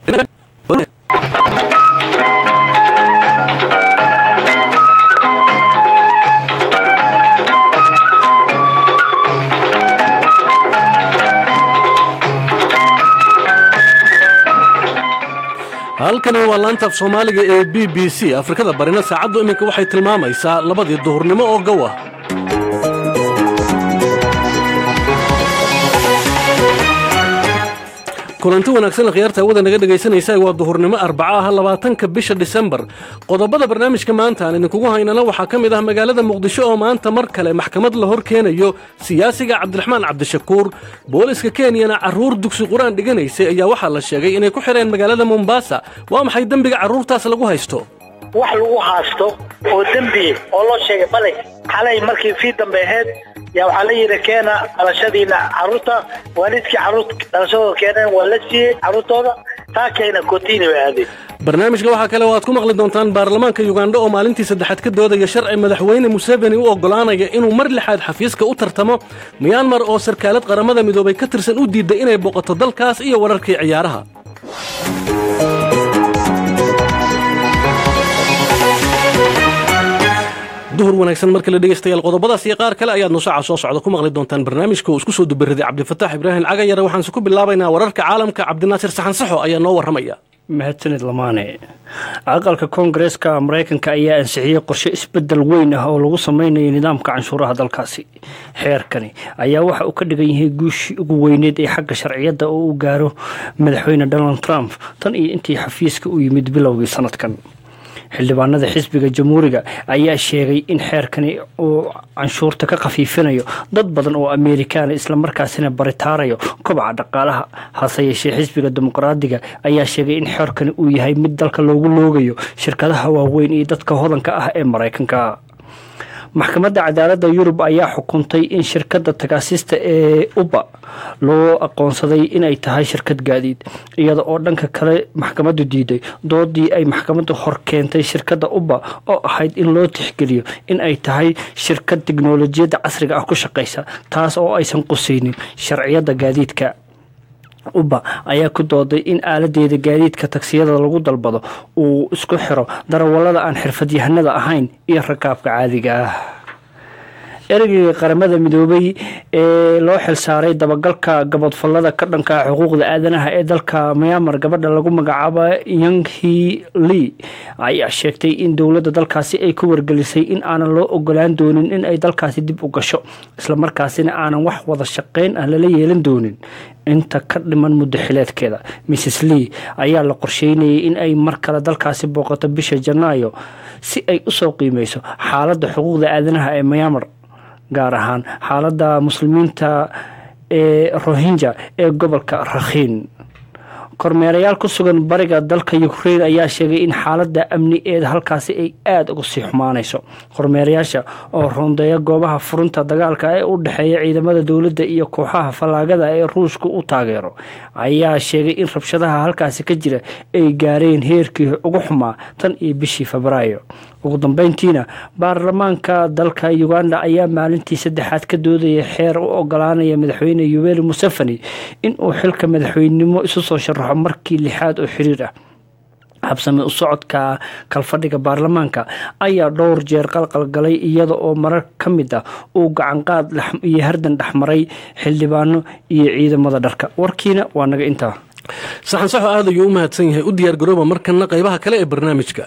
halkani waa laantaaf soomaaliga ee b b c afrikada barina saacaddu iminka waxay tilmaamaysaa labadii duhurnimo oo gowa kulanti wanaagsan khiyaarta hawada naga dhegaysanaysa waa duhurnimo arbaca ah labaatanka bisha disembar qodobada barnaamijka maanta aan idinkugu haynana waxaa ka mid ah magaalada muqdisho oo maanta mar kale maxkamad la hor keenayo siyaasiga cabdiraxmaan cabdishakuur booliska kenyana carruur dugsi qur-aan dhiganaysay ayaa waxaa la sheegay inay ku xidheen magaalada mombasa waa maxay dembiga carruurtaas lagu haysto wax lagu haasto oo dembi oo loo sheegay bale xalay markii fii dambe ahayd yaa waxaa la yidhi keena dhalashadiina carruurta waalidkii carruurta dhalashadooda keeneen waa la siiyey carruurtooda taa keena kotiini bay aadeen barnaamijka waxaa kale oo aad ku maqli doontaan baarlamaanka yugandha oo maalintii saddexaad ka doodaya sharci madaxweyne museveni u oggolaanaya inuu mar lixaad xafiiska u tartamo miyanmar oo sarkaalad qaramada midoobay ka tirsan u diidday inay boqoto dalkaas iyo wararkii ciyaaraha duhur wanaagsan marka la dhegaystayaal qodobadaas iyo qaar kale ayaad nusaaca soo socda ku maqli doontaan barnaamijka uu isku soo dubaraday cabdifataax ibraahim cagayare waxaanse ku bilaabaynaa wararka caalamka cabdinaasir saxansaxo ayaa noo warramaya mahadsanid lamaane aqalka koongareeska maraykanka ayaa ansixiyey qorshe isbedel weyn ah oo lagu sameynayo nidaamka canshuuraha dalkaasi xeerkani ayaa waxa uu ka dhigan yahay guushii ugu weyneed ee xagga sharciyadda oo uu gaaro madaxweyne donald trump tan iyo intii xafiiska u yimid bilowgii sanadkan xildhibaanada xisbiga jamhuuriga ayaa sheegay in xeerkani uu canshuurta ka khafiifinayo dad badan oo ameerikaana islamarkaasina baritaarayo kobaca dhaqaalaha hase yeeshee xisbiga dimuqraadiga ayaa sheegay in xeerkani uu yahay mid dalka loogu loogayo shirkadaha waaweyn iyo dadka hodanka ah ee maraykanka maxkamadda cadaaladda yurub ayaa xukuntay in shirkadda tagaasista ee uba loo aqoonsaday inay tahay shirkad gaadiid iyada oo dhanka kale maxkamaddu diiday doodii ay maxkamaddu hor keentay shirkadda uba oo ahayd in loo tixgeliyo in ay tahay shirkad tiknolojiyadda casriga ah ku shaqaysa taas oo aysan qusaynin sharciyadda gaadiidka uba ayaa ku dooday in aaladeeda gaadiidka tagsiyada lagu dalbado uu isku xiro darawallada aan xirfadyahanada ahayn iyo rakaabka caadiga ah ereyga qaramada midoobay ee loo xilsaaray dabagalka gabadfallada ka dhanka xuquuqda aadanaha ee dalka myanmar gabadha lagu magacaabo yanghi lee ayaa sheegtay in dowladda dalkaasi ay ku wargelisay in aanan loo ogolaan doonin in ay dalkaasi dib u gasho islamarkaasina aanan wax wada shaqayn ah lala yeelan doonin inta ka dhiman muddo xileedkeeda mrs lee ayaa la qorsheynayay in ay mar kale dalkaasi booqato bisha janaayo si ay usoo qiimeyso xaaladda xuquuqda aadanaha ee myanmar gaar ahaan xaaladda muslimiinta ee rohinja ee gobolka rakhiin kormeerayaal ku sugan bariga dalka ukrain ayaa sheegay in xaaladda amni ee halkaasi ay aada uga sii xumaanayso kormeerayaasha oo rondeeya goobaha furunta dagaalka ee u dhexeeya ciidamada dowladda iyo kooxaha fallaagada ee ruushka u taageero ayaa sheegay in rabshadaha halkaasi ka jira ay gaareen heerkii ugu xumaa tan iyo bishii febraayo ugu dambeyntiina baarlamaanka dalka uganda ayaa maalintii saddexaad ka doodaya xeer u ogolaanaya madaxweyne yoweri museveni inuu xilka madaxweynenimo isu soo sharaxo markii lixaad oo xiriir ah habsami u socodka kalfadhiga baarlamaanka ayaa dhowr jeer qalqalgalay iyada oo marar ka mid ah uu gacanqaad iyo hardan dhexmaray xildhibaano iyo ciidamada dharka warkiina waa naga intaa saxan saxo aad ayuu u mahadsan yahay u diyaar garooba markana qaybaha kale ee barnaamijka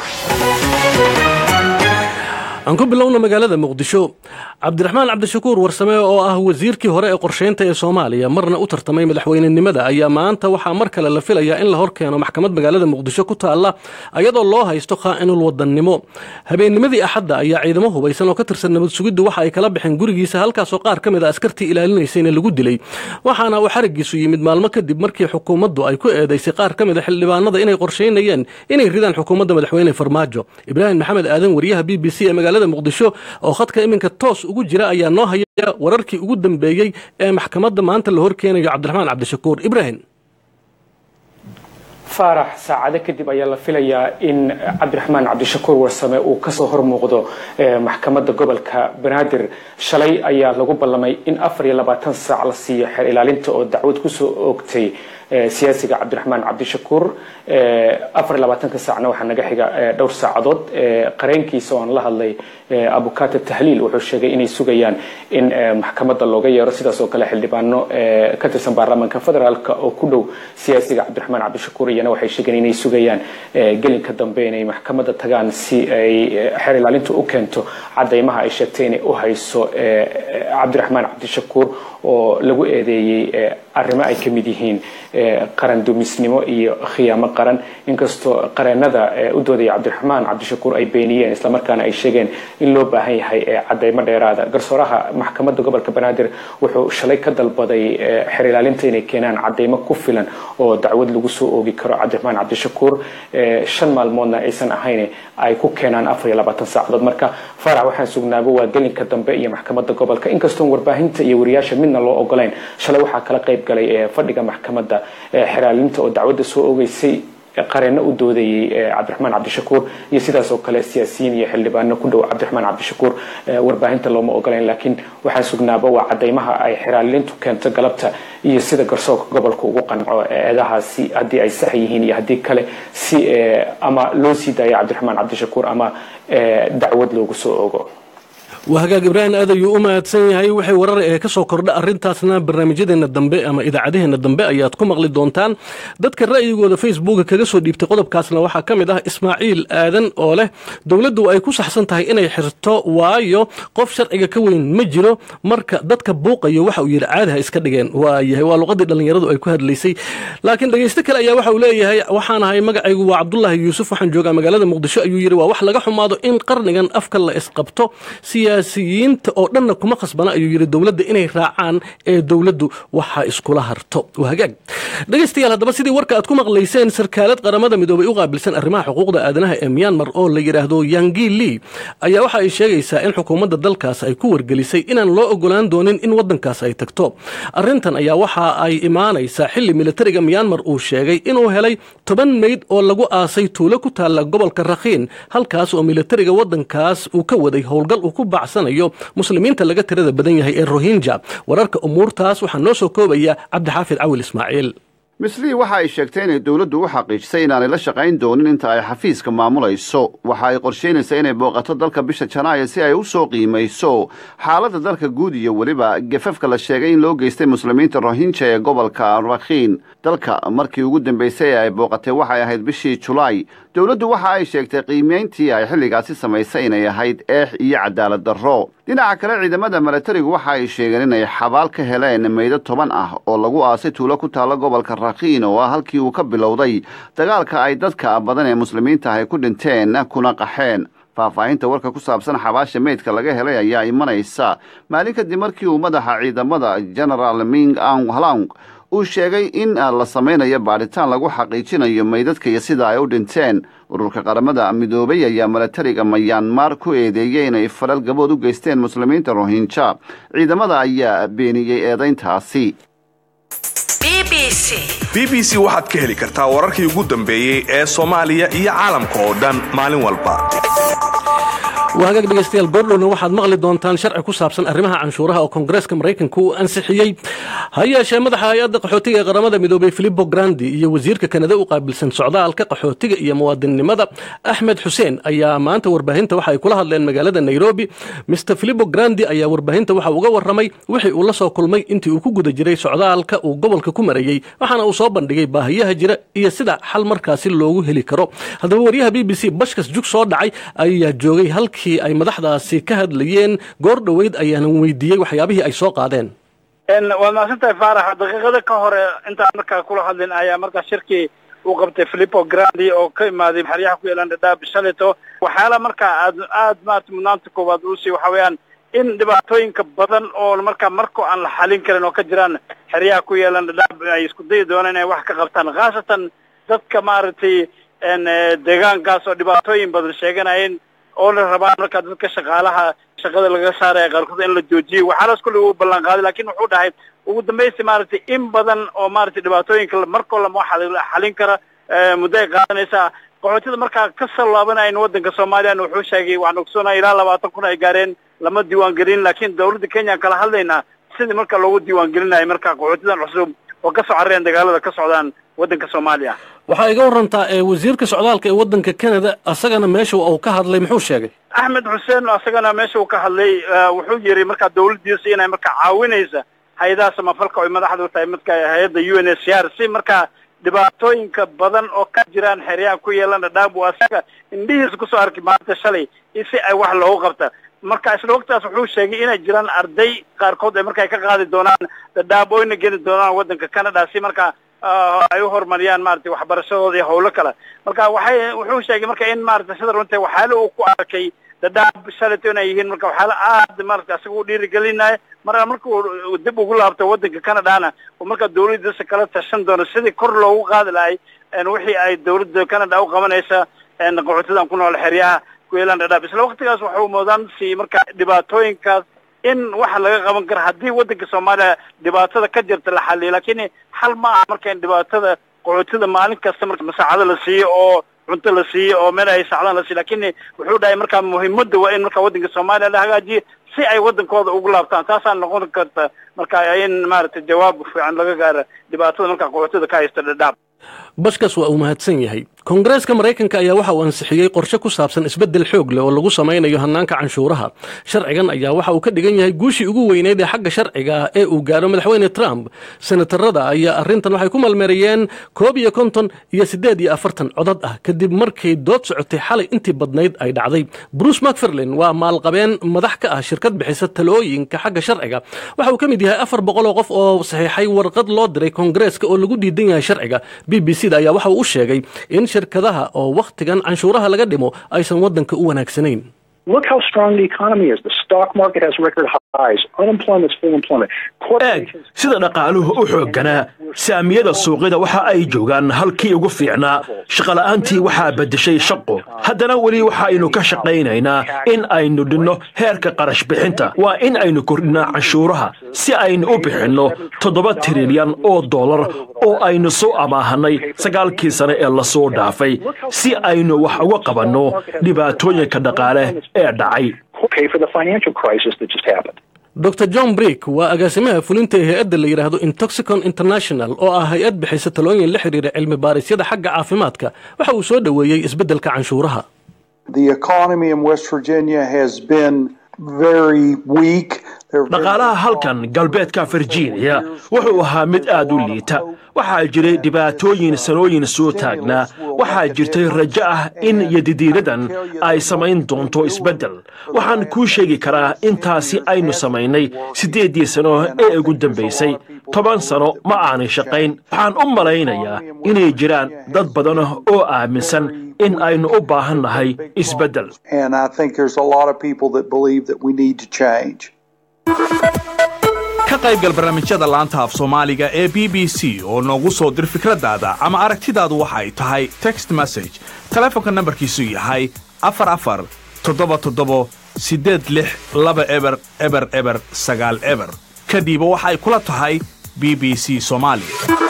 aan ku bilowna magaalada muqdisho cabdiraxmaan cabdishakuur warsame oo ah wasiirkii hore ee qorsheynta ee soomaaliya marna u tartamay madaxweynenimada ayaa maanta waxaa mar kale la filayaa in la hor keeno maxkamad magaalada muqdisho ku taalla ayadoo loo haysto khaa'inul wadannimo habeennimadii axadda ayaa ciidamo hubaysan oo ka tirsan nabad sugiddu waxa ay kala baxeen gurigiisa halkaasoo qaar ka mid a askartii ilaalinaysayna lagu dilay waxaana uu xarigiisu yimid maalmo kadib markii xukuumaddu ay ku eedaysay qaar ka mid a xildhibaanada inay qorsheynayeen inay ridaan xukuumadda madaxweyne farmaajo ibraahim maxamed aadan wariyaha b b c ee magaalada muqdisho oo khadka iminka toos ugu jira ayaa noo haya wararkii ugu dambeeyey ee maxkamadda maanta la hor keenayo cabdiraxmaan cabdishakuur ibraahim faarax saacado kadib ayaa la filayaa in cabdiraxmaan cabdishakuur warsame uu kasoo hormuuqdo maxkamadda gobolka banaadir shalay ayaa lagu ballamay in afar iyo labaatan saac la siiyo xeer ilaalinta oo dacwad kusoo oogtay siyaasiga cabdiraxmaan cabdishakuur afar iyo labaatanka saacna waxaa naga xiga dhowr saacadood qareenkiisa oo aan la hadlay abukata tahliil wuxuu sheegay inay sugayaan in maxkamadda looga yeero sidaas oo kale xildhibaano ka tirsan baarlamaanka federaalk oo ku dhow siyaasiga cabdiraxmaan cabdishakuur iyana waxay sheegeen inay sugayaan gelinka dambe inay maxkamadda tagaan si ay xeer ilaalintu u keento cadaymaha ay sheegtay inay u hayso cabdiraxmaan cabdishakuur oo lagu eedeeyey arrimo ay ka mid yihiin qaran dumisnimo iyo khiyaamo qaran inkastoo qareenada u doodaya cabdiraxmaan cabdishakuur ay beeniyeen islamarkaana ay sheegeen in loo baahan yahay cadaymo dheeraada garsooraha maxkamadda gobolka banaadir wuxuu shalay ka dalbaday xeer ilaalinta inay keenaan cadaymo ku filan oo dacwad lagu soo oogi karo cabdiraxmaan cabdishakuur shan maalmoodna aysan ahayn ay ku keenaan afar iyo labaatan saacadood marka farax waxaan sugnaaba waa gelinka dambe iyo maxkamadda gobolka inkastoon warbaahinta iyo wariyaasha midna loo ogolayn shalay waxaa kala qayb galay fadhiga maxkamadda xeraalinta oo dacwadda soo ogeysay qareeno u doodayay cabdiraxmaan cabdishakuur iyo sidaas oo kale siyaasiyiin iyo xildhibaano ku dhow cabdiraxmaan cabdishakuur warbaahinta looma ogolayn laakiin waxaan sugnaaba waa cadaymaha ay xeraalintu keento galabta iyo sida garsoorka gobolka ugu qanco eedahaasi haddii ay sax yihiin iyo haddii kale si ama loo sii daayo cabdiraxmaan cabdishakuur ama dacwad loogu soo ogo waa hagaag ibraahim aad ayuu u mahadsan yahay waxay warar ee ka soo kordha arrintaasna barnaamijyadeena dambe ama idaacadaheena dambe ayaad ku maqli doontaan dadka ra'yigooda facebooka kaga soo dhiibtay qodobkaasna waxaa ka mid ah ismaaciil aadan oo leh dowladdu ay ku saxsan tahay inay xirto waayo qof sharciga ka weyn ma jiro marka dadka buuqayo waxa uu yidhi caadaha iska dhigeen waayahay waa luqadii dhallinyaradu ay ku hadlaysay laakiin dhegaysto kale ayaa waxa uu leeyahay waxaan ahay magacaygu waa cabdulaahi yuusuf waxaan joogaa magaalada muqdisho ayuu yidhi waa wax laga xumaado in qarnigan afka la isqabto siyaasiyiinta oo dhanna kuma khasbana ayuu yidhi dowladda inay raacaan ee dowladdu waxa iskula harto waa hagaag dhegaystayaal haddaba sidii warka aad ku maqlayseen sarkaalad qaramada midoobay u qaabilsan arrimaha xuquuqda aadanaha ee myanmar oo la yidhaahdo yangi lee ayaa waxa ay sheegaysaa in xukuumadda dalkaas ay ku wargelisay inaan loo ogolaan doonin in waddankaas ay tagto arrintan ayaa waxa ay imaanaysaa xilli militariga myanmar uu sheegay inuu helay toban meyd oo lagu aasay tuulo ku taalla gobolka rakhiin halkaas oo militariga waddankaas uu ka waday howlgal uu ku bacsanayo muslimiinta laga tirada badan yahay ee rohinja wararka umuurtaas waxaa noo soo koobaya cabdixaafid cawil ismaaciil mislii waxa ay sheegtay inay dowladdu u xaqiijisay inaanay la shaqayn doonin inta ay xafiiska maamulayso waxa ay qorshaynaysaa inay booqato dalka bisha janaayo si ay u soo qiimayso xaaladda dalka guud iyo weliba gefafka la sheegay in loo geystay muslimiinta rohinja ee gobolka rakhiin dalka markii ugu dambaysay ee ay booqatay waxay ahayd bishii julaay dowladdu waxa ay sheegtay qiimayntii ay xilligaasi samaysay inay ahayd eex iyo cadaalad darro dhinaca kale ciidamada milatarigu waxa ay sheegeen inay xabaal ka heleen meydo toban ah oo lagu aasay tuulo ku taalla gobolka rakhiin oo ah halkii uu ka bilowday dagaalka ay dadka badan ee muslimiinta ahy ku dhinteen kuna qaxeen faahfaahinta warka ku saabsan xabaasha meydka laga helay ayaa imanaysa maalin kadib markii uu madaxa ciidamada genaraal ming ang halang uu sheegay in la samaynayo baadhitaan lagu xaqiijinayo meydadka iyo sida ay u dhinteen ururka qaramada midoobay ayaa milatariga mayanmar ku eedeeyey inay falal gabood u geysteen muslimiinta rohinja ciidamada ayaa beeniyey eedayntaasi b b c waxaad ka heli kartaa wararkii ugu dambeeyey ee soomaaliya iyo caalamka oo dhan maalin walba waa hagaag dhegaystayaal goordhowna waxaad maqli doontaan sharci ku saabsan arrimaha canshuuraha oo koongareeska maraykanka uu ansixiyey ha yeeshee madaxa hay-adda qaxootiga ee qaramada midoobay filipo grandi iyo wasiirka kanada u qaabilsan socdaalka qaxootiga iyo muwaadinnimada axmed xuseen ayaa maanta warbaahinta waxa ay kula hadleen magaalada nairobi mister filipo grandi ayaa warbaahinta waxa uga warramay wixii uu la soo kulmay intii uu ku guda jiray socdaalka uu gobolka ku marayey waxaana uu soo bandhigay baahiyaha jira iyo sida xal markaasi loogu heli karo haddaba waryaha b b c bashkas jug soo dhacay ayaa joogay halkii ay madaxdaasi ka hadlayeen goor dhoweyd ayaanan weydiiyey waxyaabihii ay soo qaadeen waad mahadsantahay faarax daqiiqada ka hore intaan markaa kula hadlin ayaa markaa shirkii uu qabtay filipo grandi oo ka imaaday xeryaha ku yeelan dhadhaab shalito waxyaala markaa aad aad maarata mudnaanta koowaad uusii waxa weeyaan in dhibaatooyinka badan oo markaa marko aan la xalin karin oo ka jiraan xeryaha ku yeelan dhadhaab ay isku dayi doonaan inay wax ka qabtaan khaasatan dadka maaragtay deegaankaas oo dhibaatooyin badan sheeganayeen oo la rabaa markaa dadka shaqaalaha shaqada laga saaraya qaarkood in la joojiyo waxaalaas kulli uu ballan qaaday lakin wuxuu dhahay ugu dambaysi maaragtay in badan oo maaragtay dhibaatooyinka markoo lama xalin kara muddo ay qaadanaysaa qaxootida markaa ka salaabanaya in waddanka soomaaliyana wuxuu sheegay waxaan ogsoonaya ilaa labaatan kun ay gaareen lama diiwaan gelin laakiin dawladda kenya kala hadlaynaa sidii marka loogu diiwaan gelinayo marka qaxootidan cusub oo kasoo carareen dagaalada ka socdaan waddanka soomaaliya waxaa iga warantaa wasiirka socdaalka ee waddanka canada asagana meesha uu ka hadlay muxuu sheegay axmed xuseen asagana meesha uu ka hadlay wuxuu yiri markaa dawladdiisa inay markaa caawinaysa hay-adaha samafalka oy madaxda u tahay midka hay-adda u n s r si markaa dhibaatooyinka badan oo ka jiraan xeryaha ku yeelan dhadhaab uu asaga indhihiisa kusoo arkay maanta shalay si ay wax loogu qabta marka isla waqtigaas wuxuu sheegay inay jiraan arday qaarkood ay marka ay ka qaadi doonaan dhadhaab oyna geli doonaan waddanka canada si markaa ay u horumariyaan maaragtay waxbarashadooda iyo hawlo kale marka waxay wuxuu sheegay marka in maaragtay sida runta waxyaala uu ku arkay dhadhaab shalayto inay yihiin marka waxyaala aad maaragtay asaga u dhiirigelinaya marka markuu dib ugu laabto waddanka canadana oo markaa dawladdiisa kala tashan doono sidii kor loogu qaadi lahay wixii ay dawladda canada u qabanaysa qaxootidan ku nool xeryaha ku yeelaan dhadhaab isla waqtigaas waxuu moodaan si marka dhibaatooyinkaas in waxa laga qaban kara haddii waddanka soomaaliya dhibaatada ka jirta la xaliyo lakin xal ma aha marka in dhibaatada qaxootida maalin kasta marka masaacado la siiyo oo cunto la siiyo oo meel ay sacdaan la siiyo lakin wuxuu dhahay marka muhiimadda waa in marka waddanka soomaaliya la hagaajiyo si ay waddankooda ugu laabtaan taasaa noqon karta marka in maaragtay jawaab fiican laga gaaro dhibaatada marka qaxootada ka haysta dhadhaab bashkas waa uu mahadsan yahay koongareeska maraykanka ayaa waxa uu ansixiyey qorshe ku saabsan isbeddel xoog leh oo lagu samaynayo hannaanka canshuuraha sharcigan ayaa waxa uu ka dhigan yahay guushii ugu weyneyd ee xagga sharciga ah ee uu gaaro madaxweyne trump senatarada ayaa arrintan waxay ku malmeerayeen koob iyo konton iyo siddeed iyo afartan codad ah kadib markay dood socotay xalay intii badnayd ay dhacday bruce macfarlin waa maalqabeen madax ka ah shirkad bixisa talooyinka xagga sharciga waxa uu ka mid yahay afar boqol oo qof oo saxiixay warqad loo diray koongareeska oo lagu diidan yahay sharciga b b c da ayaa waxa uu u sheegay in shirkadaha oo wakhtigan canshuuraha laga dhimo aysan waddanka u wanaagsanayn eeg sida dhaqaaluhu u xoogganaa saamiyada suuqyada waxa ay joogaan halkii ugu fiicnaa shaqola'aantii waxaa beddeshay shaqo haddana weli waxaaynu ka shaqaynaynaa in aynu dhinno heerka qarash bixinta waa in aynu kordhinaa canshuuraha si aynu u bixinno toddoba trilyan oo dollar oo aynu soo amaahannay sagaalkii sane ee lasoo dhaafay si aynu wax uga qabanno dhibaatooyinka dhaqaale ee dhacay dor john brick waa agaasimaha fulinta ee hay-adda la yidhaahdo intoxicon international oo ah hay-ad bixisa talooyin la xidhiira cilmi baarisyada xagga caafimaadka waxa uu soo dhoweeyey isbeddelka canshuuraha dhaqaalaha halkan galbeedka virginia wuxuu ahaa mid aad u liita waxaa jiray dhibaatooyin sanooyin soo taagnaa waxaa jirtay rajo ah in yadidiiradan ay samayn doonto isbeddel waxaan kuu sheegi karaa intaasi aynu samaynay siddeeddii sano ee ugu dambaysay toban sano ma aanay shaqayn waxaan u malaynayaa inay jiraan dad badan oo aaminsan in aynu u baahan nahay isbeddel ka qaybgal barnaamijyada laanta af soomaaliga ee b b c oo noogu soo dir fikraddaada ama aragtidaadu waxa ay tahay text message telefoonka nambarkiisu yahay afar afar toddoba toddobo siddeed lix laba eber eber eber sagaal eber kadhiiba waxa ay kula tahay b b c soomaali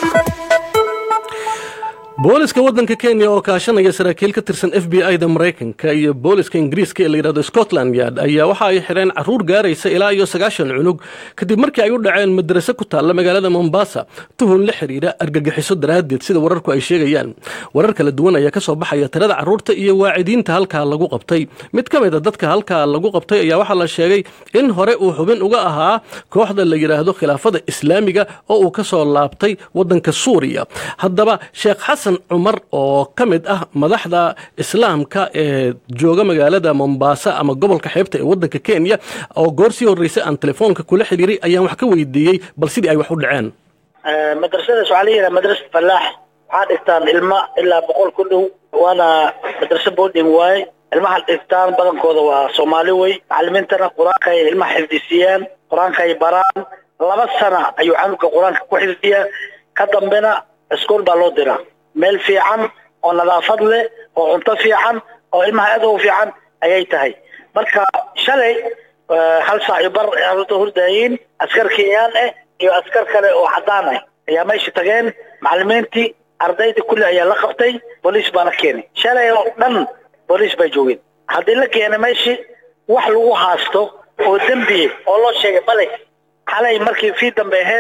booliska waddanka kenya oo kaashanaya saraakiil ka tirsan f b i-da maraykanka iyo booliska ingiriiska ee la yidhahdo scotland yard ayaa waxa ay xidheen carruur gaaraysa ilaa iyo sagaashan cunug kadib markii ay u dhaceen madrase ku taalla magaalada mombasa tuhun la xidhiidha argagixiso daraaddeed sida wararku ay sheegayaan warar kala duwan ayaa ka soo baxaya tirada carruurta iyo waacidiinta halkaa lagu qabtay mid ka mid a dadka halkaa lagu qabtay ayaa waxaa la sheegay in hore uu xubin uga ahaa kooxda la yidhaahdo khilaafada islaamiga oo uu ka soo laabtay waddanka suuriya haddaba sheekh xasan cumar oo ka mid ah madaxda islaamka ee jooga magaalada mombasa ama gobolka xeebta ee waddanka kenya oo goor sii horreysay aan telefoonka kula xidhiiray ayaan wax ka weydiiyey bal sidii ay wax u dhaceen madrasadaas waxaa la yidhaha madrasa falaax waxaa dhigtaan ilma ilaa boqol ku dhow waana madrasa boarding waaye ilmaha dhigtaan badankooda waa soomaali wey macalimiintana qur-aanka ay ilmaha xifdisiyaan qur-aanka ay baraan laba sana ayuu canuga qur-aanka ku xifdiyaa ka dambena iskool baa loo diraa meel fiican oo nadaafad leh oo cunto fiican oo ilmaha aad u fiican ayay tahay marka shalay hal saac iyo bar carruurta hurdaayiin askar kenyaan ah iyo askar kale oo cadaan ah ayaa meesha tageen macalimiintii ardayda kulli ayaa la qabtay booliis baana keenay shalay oo dhan booliis bay joogeen haddii la keenay meeshii wax lagu haasto oo dembiye oo loo sheegay male xalay markii fii dambe ahayd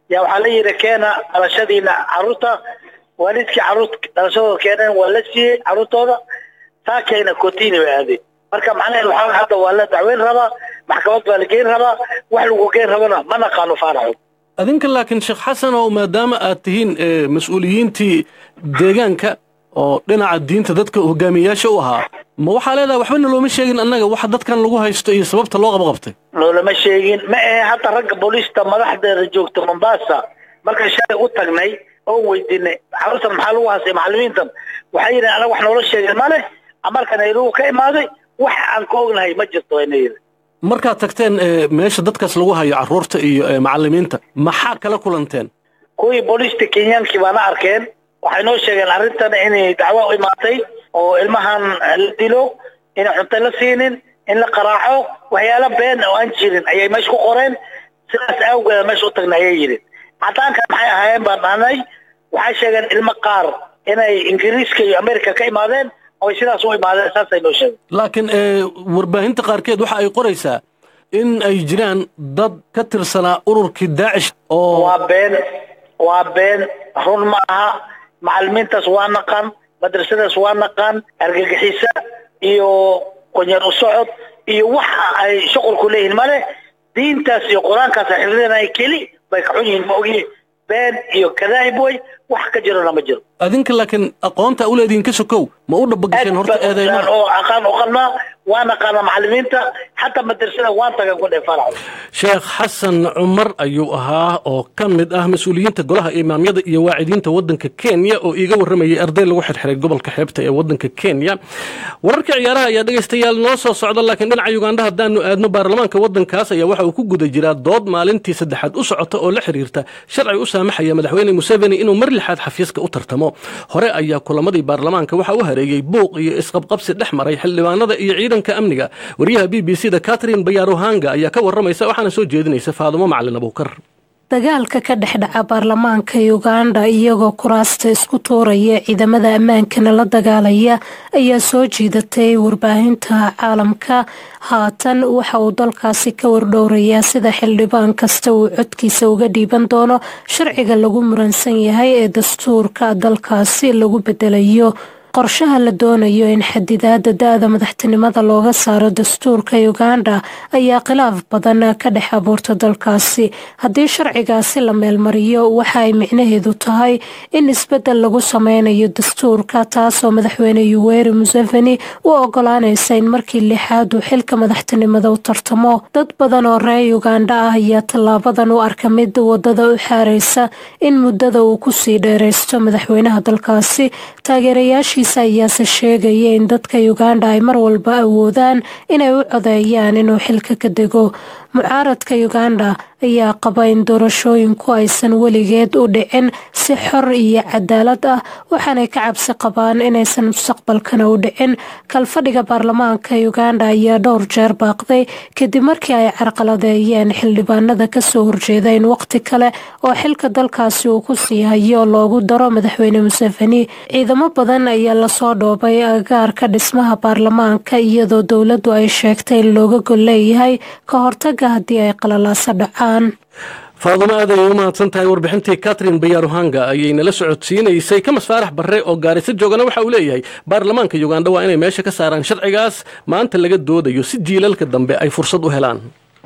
yaa waxaa la yidhi keena dhalashadiina carruurta waalidkii carruur dhalashadooda keeneen waa la siiyey carruurtooda taa keena kotini bay aadeen marka macnaheedu waxaa hadda waa la dacweyn rabaa maxkamad baa la geyn rabaa wax lagu geyn rabana ma naqaano faaraxo adinka laakiin sheekh xasan oo maadaama aad tihiin mas-uuliyiintii deegaanka oo dhinaca diinta dadka hogaamiyayaasha u ahaa ma waxaa leedahay waxbana looma sheegin annaga waxa dadkan lagu haysto iyo sababta loo qabaqabtay loolama sheegin ma ahe hadda ragga booliista madaxdeeda joogta mombasa markaan shalay u tagnay oo weydiinay carruurtan maxaa lagu haystay macallimiintan waxay yidhi anaga wax noola sheegin male amarka nairobi ka imaaday wax aan ka ognahay ma jirto ayna yidhi markaad tagteen meesha dadkaas lagu hayo carruurta iyo macallimiinta maxaa kala kulanteen kuwii booliista kenyaankii baana arkeen waxay noo sheegeen arrintan inay dacwo u imaatay oo ilmahan la dilo inay cunto la siinin in la qaraaco waxyaalo been oo aan jirin ayay meesha ku qoreen sidaas awgeeda meesha u tagnay ayay yidhi cadaanka maxay ahaayeen baan dhahnay waxay sheegeen ilmo qaar inay ingiriiska iyo america ka imaadeen oo sidaas u imaadeen saasay noo sheegeen laakiin warbaahinta qaarkeed waxa ay qoraysaa in ay jiraan dad ka tirsanaa ururkii daacish oo waa been waa been run ma aha macallimiintaas waa naqan madrasadaas waa naqan argagixisa iyo qonyan u socod iyo waxa ay shuqulku leeyihiin male diintaas iyo qur-aankaas ay xifdinaya keli bay ka xun yihiin ma ogi been iyo kadaahib way wax ka jirona ma jiro adinka laakiin aqoonta u leedihiin ka sokow ma u dhabagasheen horta eedeymaha oo aqaan u qalnaa waa naqaana macallimiinta xataa madrasada waan tagan ku dheefanayo sheekh xasan cumar ayuu ahaa oo ka mid ah mas-uuliyiinta golaha imaamyada iyo waacidiinta waddanka kenya oo iiga warramayay arday lagu xirxiray gobolka xeebta ee waddanka kenya wararka ciyaaraha ayaa dhegaystayaal noo soo socda laakiin dhinaca ugandha haddaanu aadno baarlamaanka waddankaas ayaa waxa uu ku guda jiraa dood maalintii saddexaad u socota oo la xiriirta sharci u saamaxaya madaxweyne museveni inuu mar lixaad xafiiska u tartamo hore ayaa kulamadii baarlamaanka waxa u hareeyey buuq iyo isqabqabsi dhex maray xildhibaanada iyo ciidanka amniga wariyaha b b c da catherine bayarohanga ayaa ka warramaysa waxaana soo jeedinaysa faadumo macalin abuukar dagaalka ka dhex dhaca baarlamaanka uganda iyagoo kuraasta isku tuuraya ciidamada ammaankana la dagaalaya ayaa soo jiidatay warbaahinta caalamka haatan waxa uu dalkaasi ka wardhowrayaa sida xildhibaan kasta uu codkiisa uga dhiiban doono sharciga lagu muransan yahay ee dastuurka dalkaasi lagu bedelayo qorshaha la doonayo in xadidaada da-da madaxtinimada looga saaro dastuurka uganda ayaa khilaaf badan ka dhex abuurta dalkaasi haddii sharcigaasi la meelmariyo waxa ay micnaheedu tahay in isbedel lagu sameynayo dastuurka taasoo madaxweyne yuweri museveni u ogolaanaysa in markii lixaad uu xilka madaxtinimada u tartamo dad badan oo reer uganda ah ayaa tallaabadan u arka mid wadada u xaareysa in muddada uu kusii dheereysto madaxweynaha dalkaasi taageerayaashii ayaase sheegaya in dadka uganda ay mar walba awoodaan inay u codeeyaan inuu xilka ka dego mucaaradka uganda ayaa qaba in doorashooyinku aysan weligeed u dhicin si xor iyo cadaalad ah waxaanay ka cabsi qabaan inaysan mustaqbalkana u dhicin kalfadhiga baarlamaanka uganda ayaa dhowr jeer baaqday kadib markii ay carqaladeeyeen xildhibaanada kasoo horjeeda in waqti kale oo xilka dalkaasi uu ku sii hayo loogu daro madaxweyne museveni ciidamo badan ayaa lasoo dhoobay agaarka dhismaha baarlamaanka iyadoo dowladdu ay sheegtay in looga gol leeyahay ka hortaga haddii ay qalalaasa dhacaan faadumo aad ayay u mahadsan tahay warbixintii catherine bayaruhanga ayay nala socodsiinaysay kamas faarax barre oo gaarisa joogana waxa uu leeyahay baarlamaanka uganda waa inay meesha ka saaraan sharcigaas maanta laga doodayo si jiilalka dambe ay fursad u helaan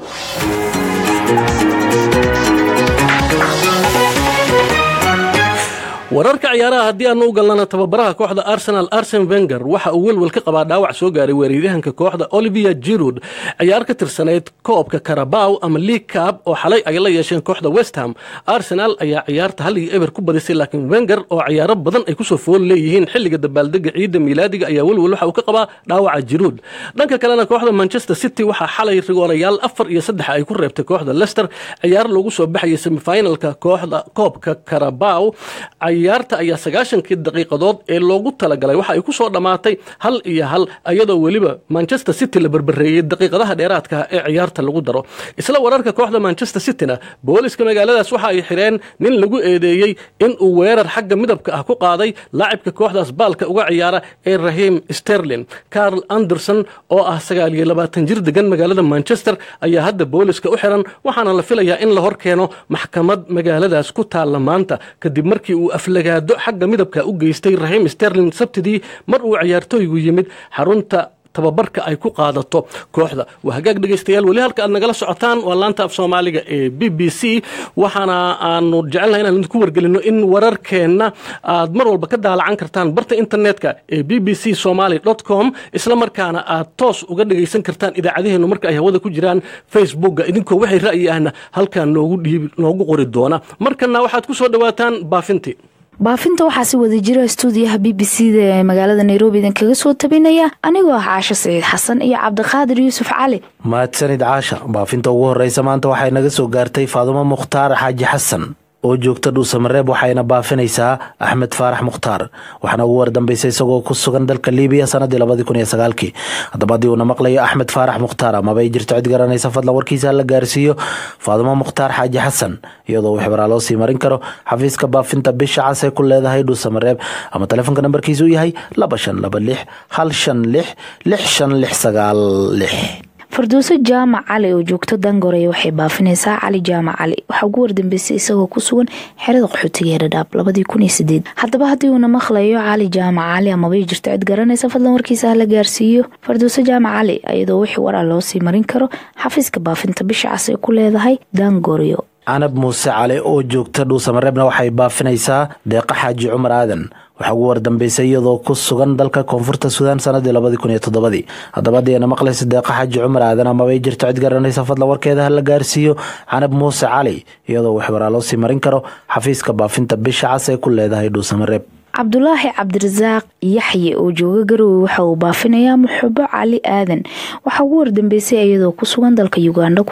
wararka ciyaaraha haddii aanu u galnana tababaraha kooxda arsenal arsen wenger waxa uu welwel ka qabaa dhaawac soo gaaray weeraryahanka kooxda olivia jirud ciyaar ka tirsaneyd koobka karabaw ama league cab oo xalay ay la yeesheen kooxda westham arsenal ayaa ciyaarta hal iyo eber ku badisay laakiin wenger oo ciyaaro badan ay kusoo fool leeyihiin xilliga dabaaldega ciidda miilaadiga ayaa welwel waxa uu ka qabaa dhaawaca jiruud dhanka kalena kooxda manchester city waxaa xalay rigoorayaal afar iyo saddex ay ku reebtay kooxda lester ciyaar lagu soo baxayay semifinalka kooxda koobka karabaw ciyaarta ayaa sagaashankii daqiiqadood ee loogu talagalay waxa ay ku soo dhammaatay hal iyo hal iyadoo weliba manchester city la berbereeyey daqiiqadaha dheeraadka ee ciyaarta lagu daro isla wararka kooxda manchester cityna booliska magaaladaas waxa ay xidheen nin lagu eedeeyey inuu weerar xagga midabka ah ku qaaday laacibka kooxdaas baalka uga ciyaara ee rahiim sterlin carl anderson oo ah sagaal iyo labaatan jir degan magaalada manchester ayaa hadda booliska u xiran waxaana la filayaa in la hor keeno maxkamad magaaladaas ku taalla maanta kadib markii uu aflagaado xagga midabka u geystay rahiim sterlin sabtidii mar uu ciyaartooygu yimid xarunta tababarka ay ku qaadato kooxda waa hagaag dhegaystayaal weli halka aad nagala socotaan waa laanta af soomaaliga ee b b c waxaana aanu jecelnahay inaan idinku wargelino in wararkeenna aad mar walba ka daalacan kartaan barta internetka ee b b c somaly com isla markaana aad toos uga dhegaysan kartaan idaacadaheennu marka ay hawada ku jiraan facebookga idinkoo waxay ra'yi ahna halkaa noogu dhiib noogu qori doona markana waxaad ku soo dhawaataan baafintii baafinta waxaa si wada jira stuudiyaha b b c da ee magaalada nairobi idinkaga soo tabinaya anigoo ah caasho saciid xasan iyo cabdiqaadir yuusuf cali mahadsanid caasha baafinta ugu horeysa maanta waxay naga soo gaartay faadumo mukhtaar xaaji xasan oo joogta dhuusamareeb waxayna baafinaysaa axmed faarax mukhtaar waxaana ugu wardambeysay isagoo ku sugan dalka libiya sanadii labadii kun iyo sagaalkii haddaba haddii uuna maqlayo axmed faarax mukhtaar amaba ay jirto cid garanaysa fadlan warkiisa la gaarsiiyo faadumo mukhtaar xaaji xasan iyadoo uu xibraa loo sii marin karo xafiiska baafinta bisha cas ee ku leedahay dhuusamareeb ama taleefonka nambarkiisu yahay laba shan laba lix hal shan lix lix shan lix sagaal lix farduuso jaamac cali oo joogto dangorey waxay baafinaysaa cali jaamac cali waxaa ugu wardambeysay isagoo ku sugan xerada qaxootiga ee dhadhaab labadii kun iyo sideed haddaba haddii uuna maqlayo cali jaamac cali amabay jirto cid garanaysa fadlan warkiisa hala gaarsiiyo farduuso jaamac cali iyadoo wixii waraa loo sii marin karo xafiiska baafinta bisha cas ay ku leedahay dangoryo canab muuse cali oo joogta dhuusamareebna waxay baafinaysaa deeqa xaaji cumar aadan waxaa ugu wardambeysay iyadoo ku sugan dalka koonfurta suudaan sanadii labadii kun iyo toddobadii haddaba haddii ayna maqlaysa deeqa xaaji cumar aadan amaba ay jirto cid garanaysa fadlan warkeeda ha la gaarsiiyo canab muuse cali iyadoo waxbaraa loo sii marin karo xafiiska baafinta bisha cas ee ku leedahay dhuusamareeb cabdulaahi cabdirasaaq yaxye oo jooga garowe waxa uu baafinayaa muxubo cali aadan waxaa ugu wardambeysay iyadoo ku sugan dalka uganda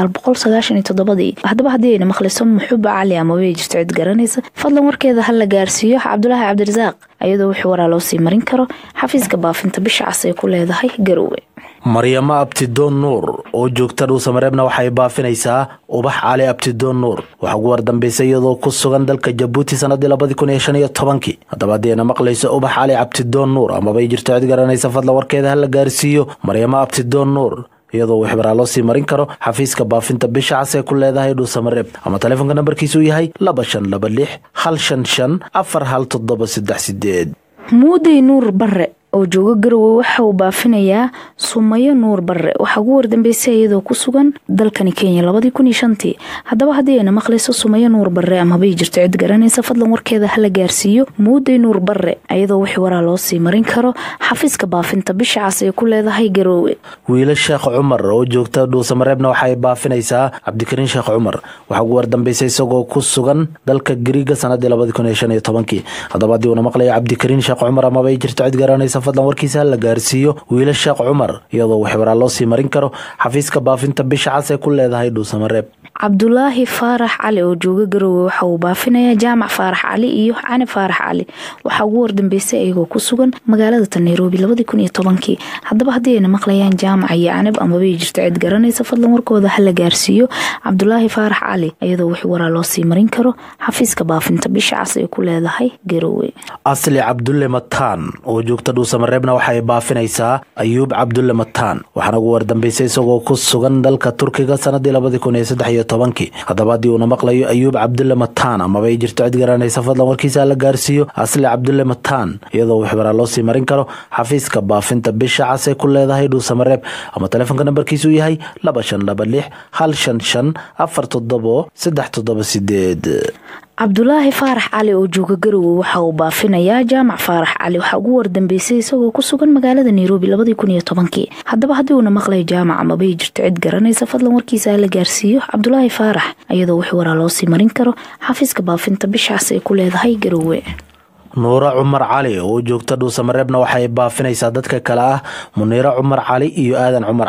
haddaba haddii ayna maqlayso muxubo cali amaba jirto cid garanaysa fadlan warkeeda ha la gaarsiiyo cabdulaahi cabdirasaaq iyadoo wixii waraa loo sii marin karo xafiiska baafinta bisha cas ay ku leedahay garowe maryamo abtidoon nuur oo joogta dhuusamareebna waxay baafinaysaa ubax cali abtidoon nuur waxaa ugu wardambeysay iyadoo ku sugan dalka jabuuti sanadii labadii kun iyo shan iyo tobankii haddaba haddii ayna maqlayso ubax cali abtidoon nuur amabay jirto cid garanaysa fadlan warkeeda ha la gaarsiiyo maryamo abtidoon nuur iyadoo wixbaraa loo sii marin karo xafiiska baafinta bisha cas ee ku leedahay dhuusamareeb ama taleefonka nambarkiisu yahay laba shan laba lix hal shan shan afar hal toddoba saddex sideed muuday nuur bare oo jooga garowe waxa uu baafinayaa sumayo nuur bare waxaa ugu wardambeysay iyadoo ku sugan dalkani kenya labadii kun iyo shantii haddaba haddii ayna maqlayso sumayo nuur bare amabay jirto cid garanaysa fadlan warkeeda hala gaarsiiyo muuday nuur bare iyadoo wixii waraa loo sii marin karo xafiiska baafinta bisha cas ee ku leedahay garowe wiila sheekh cumar oo joogta dhuusamareebna waxay baafinaysaa cabdikariin sheekh cumar waxaa ugu wardambeysay isagoo ku sugan dalka gariiga sanadii labadii kun iyo shan iyo tobankii haddaba haddii uuna maqlayo cabdikariin sheekh cumar amabay jirto cid garanaysa fadlan warkiisa ha la gaarsiiyo wiila sheekh cumar iyadoo waxbaraa loo sii marin karo xafiiska baafinta bisha cas ee ku leedahay dhuusamareeb cabdulaahi faarax cali oo jooga garowe waxa uu baafinayaa jaamac faarax cali iyo cani faarax cali waxaa ugu wardambeysay iyagoo ku sugan magaalada ta nairobi labadii kun iyo tobankii haddaba haddii ayna maqlayaan jaamac iyo canab amabay jirto cid garanaysa fadlan warkooda ha la gaarsiiyo cabdulaahi faarax cali iyadoo wix waraa loo sii marin karo xafiiska baafinta bisha cas ay ku leedahay garowe asli cabdulle mataan oo joogta dhuusamareebna waxay baafinaysaa ayuub cabdulle mataan waxaana ugu wardambeysay isagoo ku sugan dalka turkiga sanadii labadii kun iyo saddex iyo tobankii haddaba haddii uuna maqlayo ayuub cabdulle mataan amaba ay jirto cid garanaysa fadlan warkiisa la gaarsiiyo asli cabdulle mataan iyadoo waxbaraa loo sii marin karo xafiiska baafinta bisha cas ee ku leedahay dhuusamareeb ama taleefonka nambarkiisu yahay laba shan laba lix hal shan shan afar toddobo saddex toddoba sideed cabdulaahi faarax cali oo jooga garowe waxa uu baafinayaa jaamac faarax cali waxaa ugu wardambeysay isagoo ku sugan magaalada nairobi labadii kun iyo tobankii haddaba haddii uuna maqlayo jaamac amabay jirto cid garanaysa fadlan warkiisa ha la gaarsiiyo cabdulaahi faarax iyadoo wix waraa loo sii marin karo xafiiska baafinta bishaas ay ku leedahay garowe nuuro cumar cali oo joogta dhuusamareebna waxay baafinaysaa dadka kale ah muniiro cumar cali iyo aadan cumar cali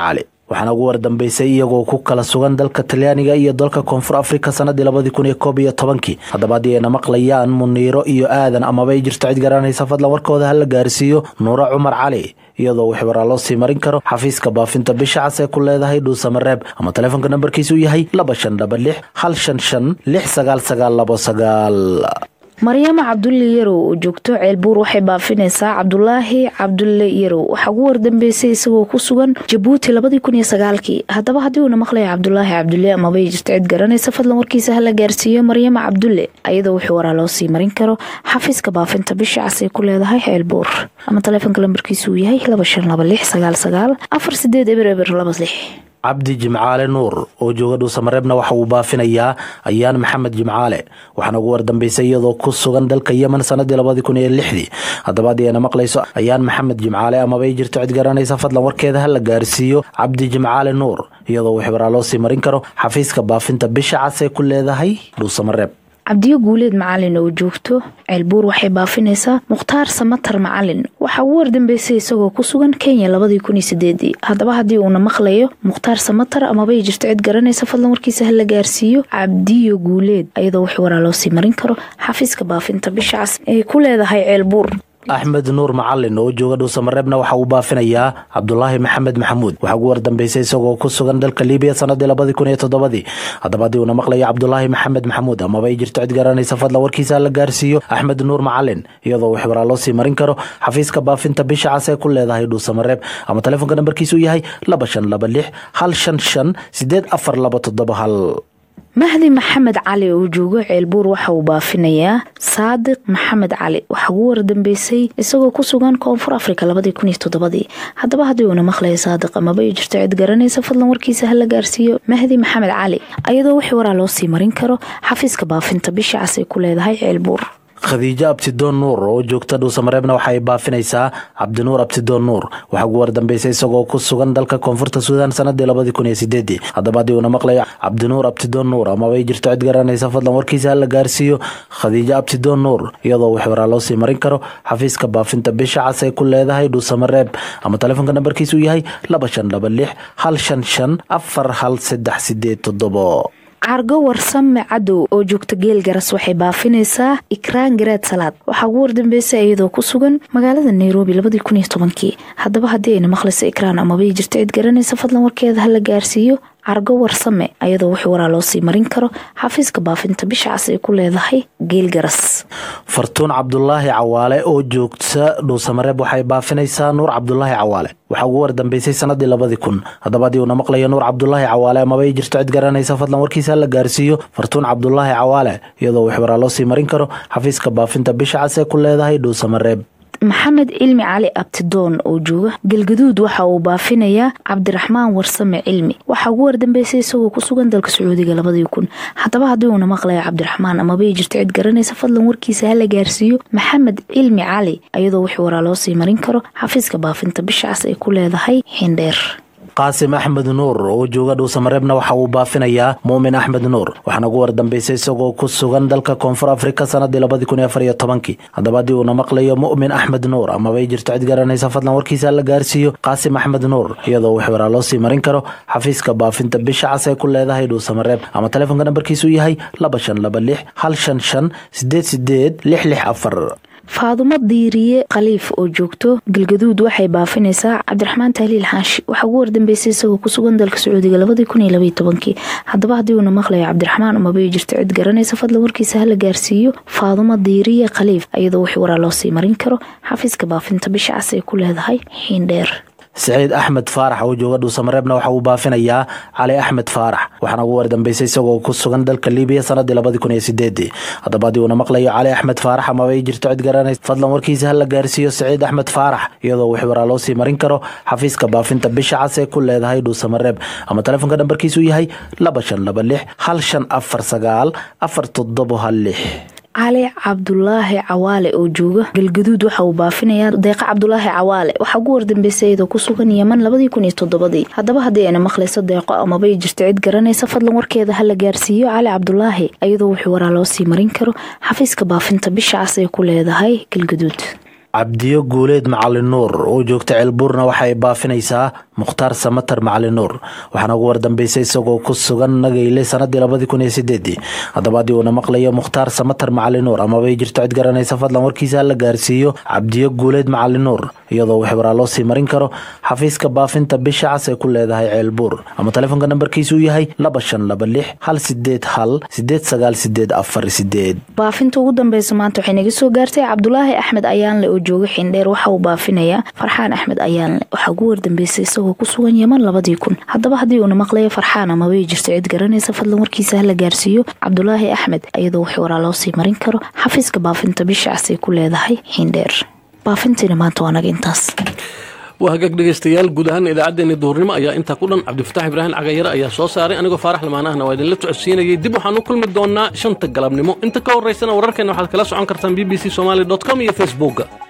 waxaana ugu wardambeysay iyagoo ku kala sugan dalka talyaaniga iyo dalka koonfur afrika sanadii labadii kun iyo koob iyo tobankii haddaba haddii ayna maqlayaan muniiro iyo aadan amaba ay jirto cid garanaysa fadlan warkooda hala gaarsiiyo nuuro cumar cali iyadoo wixii waraa loo sii marin karo xafiiska baafinta bisha cas ee ku leedahay dhuusamareeb ama taleefonka nambarkiisu yahay laba shan dhaba lix hal shan shan lix sagaal sagaal labo sagaal maryamo cabdulle yarow oo joogto ceelbuur waxay baafinaysaa cabdulaahi cabdulle yarow waxaa ugu wardambeysay isagoo ku sugan jabuuti labadii kun iyo sagaalkii haddaba haddii uuna maqlaya cabdulaahi cabdulle amaba ay jirto cid garanaysa fadlan warkiisa hala gaarsiiyo maryamo cabdulle ayadoo wixii waraa loo sii marin karo xafiiska baafinta bisha cas ay ku leedahay ceelbuur ama taleefonka lambarkiisu uu yahay laba shan laba lix sagaal sagaal afar sideed eber eber laba lix cabdi jimcaale nuur oo jooga dhuusamareebna waxa uu baafinayaa ayaan maxamed jimcaale waxaana ugu wardambeysay iyadoo ku sugan dalka yemen sanadii labadii kun iyo lixdii haddaba haddii ayna maqlayso ayaan maxamed jimcaale amaba ay jirto cid garanaysa fadlan warkeeda ha la gaarsiiyo cabdi jimcaale nuur iyadoo wixii waraa loo sii marin karo xafiiska baafinta bisha cas ee ku leedahay dhuusamareeb cabdiyo guuleed macalin oo joogto ceelbuur waxay baafinaysaa mukhtaar samatar macalin waxaa ugu wardambeysay isagoo ku sugan kenya labadii kun iyo sideedii haddaba haddii uuna maqlayo mukhtaar samatar amabay jirto cid garanaysa fadlan warkiisa hala gaarsiiyo cabdiyo guuleed ayadoo wix waraa loo sii marin karo xafiiska baafinta bisha cas ee ku leedahay ceelbuur axmed nuur macalin oo jooga dhuusamareebna waxa uu baafinayaa cabdulaahi maxamed maxamuud waxaa ugu wardambeysay isagoo ku sugan dalka libiya sanadii labadii kun iyo toddobadii haddaba haddii uuna maqlayo cabdulaahi maxamed maxamuud amaba ay jirto cid garanaysa fadlan warkiisa la gaarsiiyo axmed nuur macalin iyadoo wix waraa loo sii marin karo xafiiska baafinta bisha cas ee ku leedahay dhuusamareeb ama taleefonka nambarkiisu yahay laba shan laba lix hal shan shan sideed afar laba toddoba hal mahdi maxamed cali oo joogo ceelbuur waxa uu baafinayaa saadiq maxamed cali waxaa ugu wardambeysay isagoo ku sugan koonfur afrika labadii kun iyo toddobadii haddaba haddii uuna maqlaya saadiq amaba ay jirto cid garanaysa fadlan warkiisa hala gaarsiiyo mahdi maxamed cali ayadoo wixii waraa loo sii marin karo xafiiska baafinta bisha cas ay ku leedahay ceelbuur khadiijo abtidoon nuur oo joogta dhuusamareebna waxa ay baafinaysaa cabdinuur abtidoon nuur waxaa ugu wardambeysay isagoo ku sugan dalka koonfurta suudaan sanadii labadii kun iyo sideedii haddaba haddii uuna maqlayo cabdinuur abtidoon nuur amaba ay jirto cid garanaysa fadlan warkiisa hala gaarsiiyo khadiijo abtidoon nuur iyadoo wix waraa loo sii marin karo xafiiska baafinta bisha cas ay ku leedahay dhuusamareeb ama taleefonka nambarkiisu yahay laba shan laba lix hal shan shan afar hal saddex sideed toddobo cargo warsame cadow oo joogta geel garas waxay baafinaysaa ikraan garaad salaad waxaa ugu wardambeysay iyadoo ku sugan magaalada nairobi labadii kun iyo tobankii haddaba haddii ayna maqlayso ikraan amabay jirto cid garanaysa fadlan warkeeda hala gaarsiiyo cargo warsame ayadoo wix waraa loo sii marin karo xafiiska baafinta bisha cas ay ku leedahay geel garas fartuun cabdulaahi cawaale oo joogta dhuusamareeb waxay baafinaysaa nuur cabdulaahi cawaale waxaa ugu wardambeysay sanadii labadii kun haddaba haddii uuna maqlayo nuur cabdulaahi cawaale amaba ay jirto cid garanaysa fadlan warkiisa la gaarsiiyo fartuun cabdulaahi cawaale iyadoo wix waraa loo sii marin karo xafiiska baafinta bisha cas ee ku leedahay dhuusamareeb maxamed cilmi cali abtidoon oo jooga galgaduud waxa uu baafinayaa cabdiraxmaan warsame cilmi waxaa ugu wardambeysay isagoo ku sugan dalka sacuudiga labadii kun haddaba haddii uuna maqlaya cabdiraxmaan amabay jirto cid garanaysa fadlan warkiisa hala gaarsiiyo maxamed cilmi cali ayadoo wix waraa loo sii marin karo xafiiska baafinta bisha cas ay ku leedahay xindheer qaasim axmed nuur oo jooga dhuusamareebna waxa uu baafinayaa muumin axmed nuur waxaana ugu wardambeysay isagoo ku sugan dalka koonfur afrika sanadii labadii kun iyo afar iyo tobankii haddaba haddii uuna maqlayo mu'min axmed nuur amaba ay jirto cid garanaysa fadlan warkiisa la gaarsiiyo qaasim axmed nuur iyadoo wix waraa loo sii marin karo xafiiska baafinta bisha cas ay ku leedahay dhuusamareeb ama taleefonka nambarkiisu yahay laba shan laba lix hal shan shan sideed sideed lix lix afar faadumo diiriye khaliif oo joogto galgaduud waxay baafinaysaa cabdiraxmaan tahliil xaashi waxaa ugu wardambeysay isagoo ku sugan dalka sacuudiga labadii kun iyo labaiyo tobankii haddaba haddii uuna maqlayo cabdiraxmaan amabay jirto cid garanaysa fadlan warkiisa hala gaarsiiyo faadumo diiriye khaliif iyadoo wix waraa loo sii marin karo xafiiska baafinta bisha cas ay ku leedahay xiindheer siciid axmed faarax oo jooga dhuusamareebna waxa uu baafinayaa cali axmed faarax waxaana ugu wardambeysay isagoo ku sugan dalka libiya sanadii labadii kun iyo sideedii haddaba haddii uuna maqlayo cali axmed faarax amaba ay jirto cid garanaysa fadlan warkiisa hala gaarsiiyo siciid axmed faarax iyadoo wix waraa loo sii marin karo xafiiska baafinta bisha cas ee ku leedahay dhuusamareeb ama taleefonka nambarkiisu yahay laba shan laba lix hal shan afar sagaal afar toddobo hal lix cali cabdulaahi cawaale oo jooga galgaduud waxa uu baafinayaa deeqa cabdulaahi cawaale waxaa ugu wardambeysay iyadoo ku sugan yeman labadii kun iyo toddobadii haddaba haddii ayna maqlayso deeqo amabay jirto cid garanaysa fadlan warkeeda hala gaarsiiyo cali cabdulaahi iyadoo wixii waraa loo sii marin karo xafiiska baafinta bisha cas ee ku leedahay galgaduud cabdiyo guuleed macalin nuur oo joogta ceelbuurna waxaay baafinaysaa mukhtaar samatar macalin nuur waxaana ugu wardambeysay isagoo ku sugan nagayle sanadii labadii kun iyo sideedii haddaba haddii uuna maqlayo mukhtaar samatar macalin nuur amabay jirto cid garanaysa fadlan warkiisa hala gaarsiiyo cabdiyo guuleed macalin nuur iyadoo wix waraa loo sii marin karo xafiiska baafinta bisha cas ee ku leedahay ceelbuur ama telefoonka nambarkiisu uu yahay laba shan laba lix hal sideed hal sideed sagaal sideed afar sideed baafinta ugu dambeysa maanta waxay naga soo gaartay cabdulaahi axmed ayaanle oo jooga xindheer waxa uu baafinayaa farxaan axmed ayaanle waxaa ugu wardambeysay isagoo ku sugan yeman labadii kun haddaba haddii uuna maqlayo farxaan amabay jirto cid garanaysa fadlan warkiisa hala gaarsiiyo cabdulaahi axmed iyadoo wix waraa loo sii marin karo xafiiska baafinta bisha cas ay ku leedahay xindheer baafintiina maanta waa naga intaas waa hagaag dhegaystayaal guud ahaan idaacaddeenii duhurnimo ayaa intaa ku dhan cabdifataax ibraahim cagayare ayaa soo saaray anigoo faarax lamaanahna waa idinla socodsiinayay dib waxaan u kulmi doonaa shanta galabnimo inta ka horeysana wararkeena waxaad kala socon kartaan b b c somaali com iyo facebookga